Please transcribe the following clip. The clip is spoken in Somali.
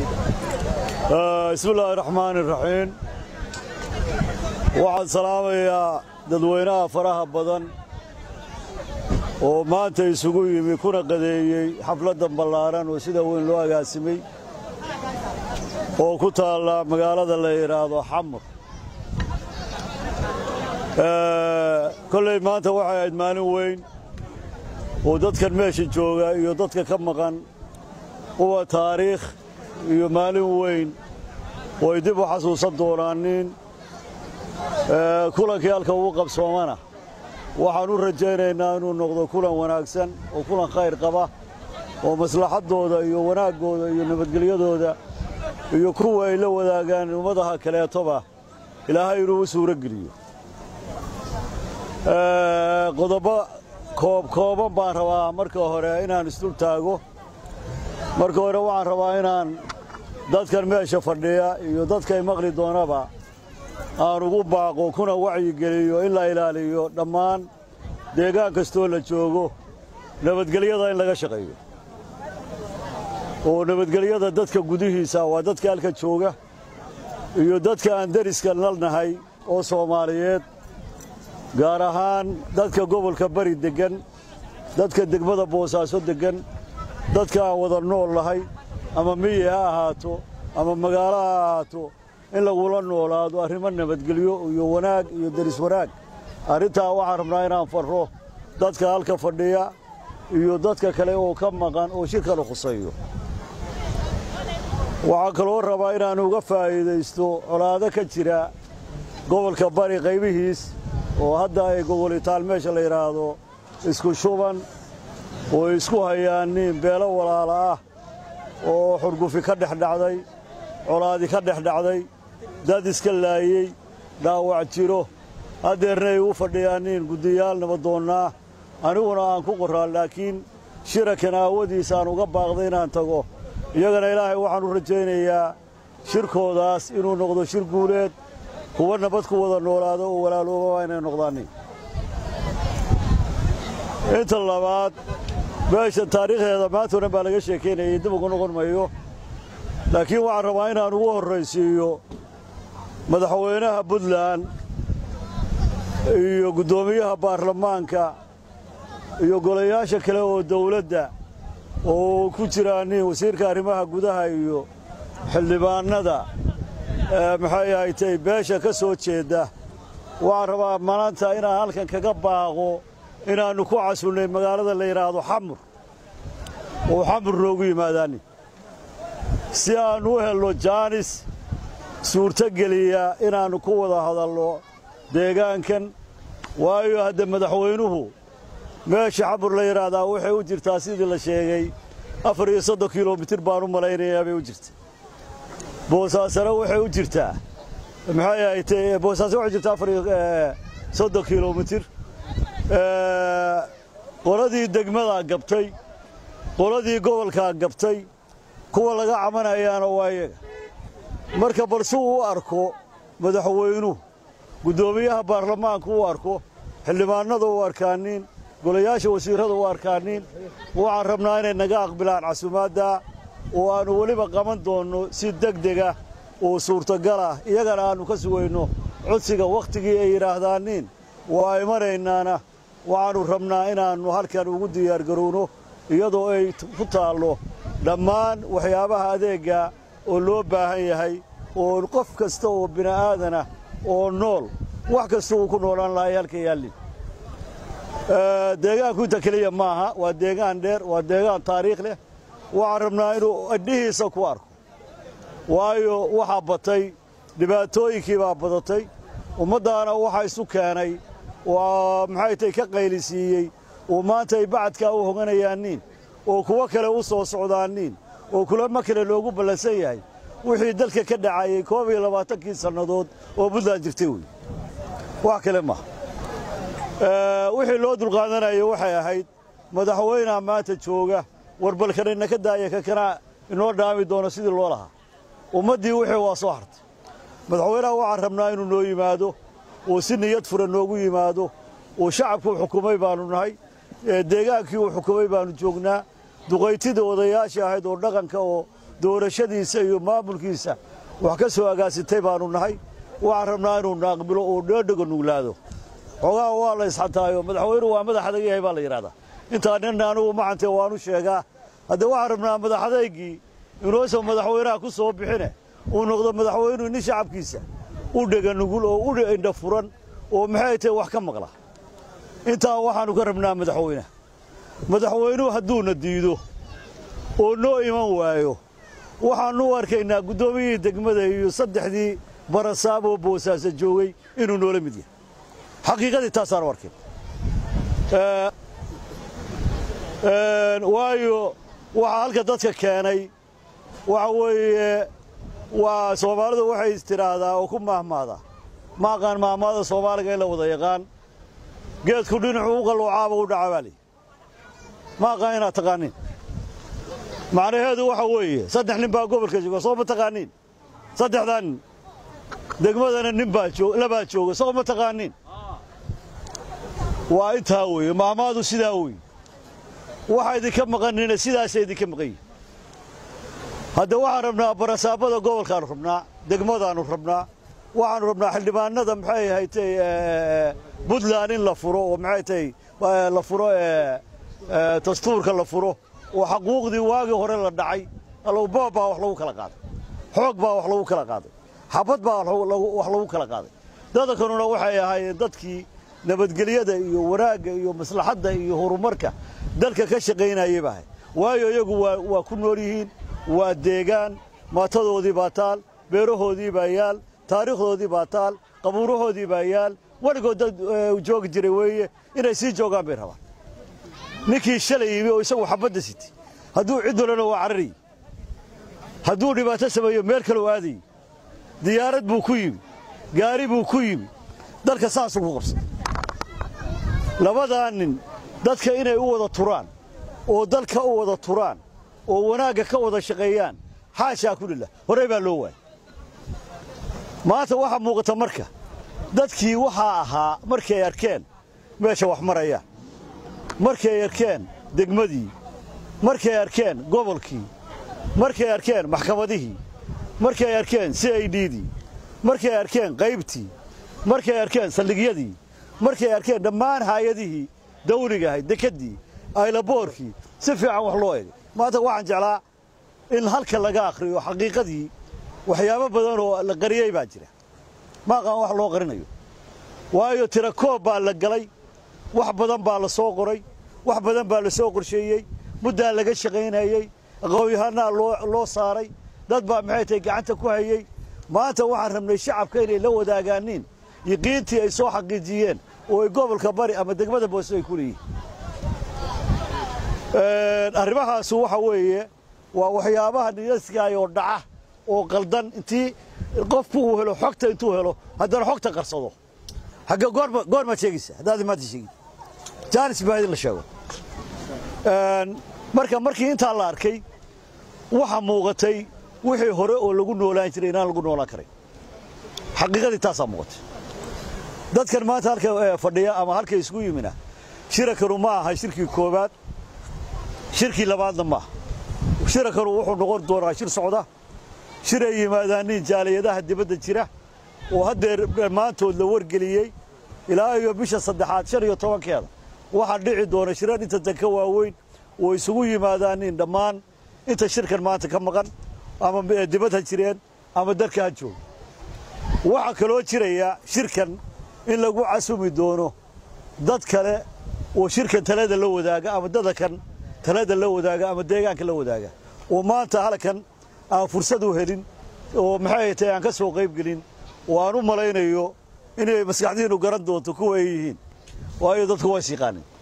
bismi illaahi raxmaani raxiim waxaan salaamayaa dadweynaha faraha badan oo maanta isugu yimi kuna qadeeyey xafladdan ballaaran oo sida weyn loo agaasimay oo ku taalla magaalada la yidhaahdo xamur kolley maanta waxay ahayd maalin weyn oo dadkan meesha jooga iyo dadka ka maqan uwa taariikh iyo maalin weyn oo ay dib u xasuusan doonaanin kulankii halka ugu qabsoomana waxaan u rajaynaynaa inuu noqdo kulan wanaagsan oo kulan khayr qaba oo maslaxaddooda iyo wanaaggooda iyo nabadgelyadooda iyo kuwa ay la wadaagaan ummadaha kaleetoba ilaahay inuu u suuro geliyo qodobo koobkooban baan rabaa marka hore inaan isdul taago marka hore waxaan rabaa inaan dadkan meesha fadhiya iyo dadkay maqli doonaba aan ugu baaqo kuna wacyigeliyo in la ilaaliyo dhammaan deegaan kastoo la joogo nabadgelyada in laga shaqeeyo oo nabadgelyada dadka gudihiisa waa dadka halka jooga iyo dadka aan deriska nalnahay oo soomaaliyeed gaar ahaan dadka gobolka bari deggan dadka degmada boosaaso deggan dadka aan wada nool nahay ama miyi ha ahaato ama magaalo ha ahaato in lagula noolaado arrimo nabadgelyo iyo wanaag iyo deris wanaag arrintaa waxaan rabnaa inaan farro dadka halka fadhiya iyo dadka kale oo ka maqan oo shirkanu khuseeyo waxaan kaloo rabaa inaan uga faa'iidaysto colaado ka jira gobolka bari qaybihiis oo hadda ay gogolitaal meesha la yidhaahdo isku shuban oo isku hayaan nin beelo walaala ah oo xurgufi ka dhex dhacday colaadi ka dhex dhacday dad iska laayey dhaawac jiro haddeerna ay u fadhiyaan nin guddiyaal nabadoonnaa aniguna aan ku qorraa laakiin shirakan aawadiis aan uga baaqday inaan tago iyagana ilaahay waxaan u rajaynayaa shirkoodaas inuu noqdo shir guuleed kuwa nabad ku wada noolaado oo walaalooba waa inay noqdaanin inta labaad meesha taariikhdeeda maanta o dhan baa laga sheekaynayay dib ugu noqon mayo laakiin waxaan rabaa inaan ugu horraysiiyo madaxweynaha puntland iyo guddoomiyaha baarlamaanka iyo golayaasha kale oo dawladda oo ku jiraan nin wasiirka arrimaha gudaha iyo xildhibaannada maxay ahaytay beesha ka soo jeedda waxaan rabaa maanta inaan halkan kaga baaqo inaannu ku casunnay magaalada la yidhaahdo xamur oo xamur noogu yimaadaani si aannu u helno jaanis suurtogeliya inaannu ku wada hadalno deegaankan waayo hadda madaxweynuhu meesha xamur la yidhaahdaa waxay u jirtaa sidii la sheegay afar iyo soddon kilomitir baan u malaynayaa bay u jirta boosaasana waxay u jirtaa maxay ahaytay boosaaso waxay jirtaa afar iyo soddon kilomitir qoladii degmadaa gabtay qoladii gobolkaa gabtay kuwa laga camanayaana waa iyaga marka bal si uu u arko madaxweynuhu guddoomiyaha baarlamaanku u arko xildhibaannada u arkaanin golayaasha wasiirrada u arkaanin waxaan rabnaa inay naga aqbilaan casumaadda oo aannu weliba qaban doonno si degdega oo suurtagal ah iyagana aannu ka sugayno codsiga wakhtigii ay yidhaahdaaniin waa imanaynaana waxaannu rabnaa inaannu halkan ugu diyaargarowno iyadoo ay ku taallo dhammaan waxyaabaha adeegga oo loo baahan yahay oo qof kasta oo bini'aadanah oo nool wax kasta uu ku noolaan lahay halka yaallin deegaanku inta keliya maaha waa deegaan dheer waa deegaan taariikh leh waxaan rabnaa inuu adhihiisa ku arko waayo waxaa batay dhibaatooyinkii baa badatay ummaddaana waxaa isu keenay waa maxay tay ka qaylisiiyey oo maanta ay bacadkaa u hoganayaaniin oo kuwo kale u soo socdaaniin oo kulamo kale loogu ballansan yahay wixii dalka ka dhacayey koob iyo labaatankii sannadood oo puntland jirtay wey wax kale maaha wixii loo dulqaadanayay waxay ahayd madaxweynaha maanta jooga warbalkanina ka daaya kakana inoo dhaami doono sidii loo lahaa ummaddii wixii waa soo hartay madaxweynaha waxaan rabnaa inuu noo yimaado oo si niyad fura noogu yimaado oo shacabkuu xukumay baannu nahay deegaankii uu xukumay baannu joognaa duqaytida odayaashii ahayd oo dhaqanka oo doorashadiisa iyo maamulkiisa wax ka soo agaasitay baannu nahay waxaan rabnaa inuu naaqbilo oo dheedhego nuglaado xoogaha waa la isxataayo madaxweynuhu waa madax adag yahay baa la yidhahdaa intaa nin anugu macantee waanu sheegaa haddee waxaan rabnaa madax adaygii inuusan madaxweynaha ku soo bixine uu noqdo madaxweynuhu nin shacabkiisa u dhega nugul oo u indha furan oo maxay tahay wax ka maqla intaa waxaannu ka rabnaa madaxweynaha madaxweynuhu hadduuna diido oo noo iman waayo waxaannu u arkaynaa guddoomiyihii degmada iyo saddexdii barasaab oo boosaasa joogay inuu noola mid yahay xaqiiqadii taasaanu arkin waayo waxaa halka dadka keenay waxa weeye waa soomaalidu waxay istidhaahdaa oo ku maahmaadaa ma aqaan maahmaada soomaaliga in la wada yaqaan geedku dhinacuu u qalluucaaba u dhaca baa lihi ma aqaan inaad taqaaniin macnaheedu waxa weeye saddex nin baa gobolka jooga soo ma taqaaniin saddexdaa nin degmadana nin baa labaa jooga soo ma taqaaniin waa intaa weeye maahmaadu sidaa weeye waxa idinka maqanina sidaasa idinka maqan yihin hadda waxaan rabnaa barasaabada gobolkaannu rabnaa degmadaannu rabnaa waxaannu rabnaa xildhibaanada maxay ahaytay puntland in la furo oo maxay tahay la furo dastuurka la furo oo xaquuqdii waagii hore la dhacay alowboob baa wax lagu kala qaaday xoog baa wax lagu kala qaaday xabad baa wax lagu kala qaaday dadankanuna waxay ahaayeen dadkii nabadgelyada iyo wanaagga iyo maslaxadda iyo horumarka dalka ka shaqaynayay baa ahay waayo iyagu waa ku nool yihiin waa deegaan maatadoodii baa taal beerahoodii baa yaal taariikhdoodii baa taal qabuurahoodii baa yaal weligood dad joogi jiray weeye inay sii joogaan bay rabaan ninkii shalay yimi oo isagu xabadda sitay hadduu cid walana waa cararayy hadduu dhibaato sameeyo meel kaloo aadayy diyaarad buu ku yimi gaari buu ku yimi dalka saasuu ku qabsaday labadaa nin dadka inay u wada turaan oo dalka u wada turaan oo wanaagga ka wada shaqeeyaan xaashaa kulillah horey baa loo waayay maanta waxaa muuqata marka dadkii waxaa ahaa markay arkeen meesha wax marayaan markay arkeen degmadii markay arkeen gobolkii markay arkeen maxkamadihii markay arkeen c i ddii markay arkeen qaybtii markay arkeen saldhigyadii markay arkeen dhammaan haayadihii dawligahay dekeddii aylaboorkii si fiican wax loo egay maanta waxaan jeclaa in halka laga akhriyo xaqiiqadii waxyaabo badan oo la qariyey baa jira ma aqaan wax loo qarinayo waayo tira koob baa la galay wax badan baa la soo qoray wax badan baa la soo qorsheeyey muddaa laga shaqaynayey aqoonyahanaa loo saaray dad baa maxay tahay gacanta ku hayey maanta waxaan rabnay shacabka inay la wadaagaaniin yiqiintii ay soo xaqiijiyeen oo ay gobolka bari ama degmada boose ay ku leeyihiin arrimahaasu waxa weeye waa waxyaabaha niyaskaay oo dhaca oo qaldan intii qofku uu helo xogta intuu helo haddana xogta qarsado xagga goorma goormaad sheegaysa haddaad maanta sheegin jaanis baa idin la sheego marka markii intaa la arkay waxa muuqatay wixii hore oo lagu noolaan jiray inaan lagu noolaan karay xaqiiqadii taasaa muuqatay dadkan maanta halka fadhiya ama halka isugu yimina shirakanu ma aha shirkii koowaad shirkii labaadna maaha shirakanu wuxuu noqon doonaa shir socda shir ay yimaadaan nin jaaliyadaha dibadda jira oo haddeer dhammaantood la wargeliyey ilaa iyo bisha saddexaad shan iyo tobankeeda waxaa dhici doona shirar inta danka waaweyn oo isugu yimaadaan nin dhammaan inta shirkan maanta ka maqan ama dibad ha jireen ama dalka ha jooga waxaa kaloo jiraya shirkan in lagu casumi doono dad kale oo shirkan talada la wadaaga ama dadakan talada la wadaaga ama deegaanka la wadaaga oo maanta halkan aan fursad u helin oo maxay tahay aan ka soo qayb gelin oo aan u malaynayo inay maskaxdiinnu garan doonto kuwa ay yihiin waayo dadku waa is yaqaanin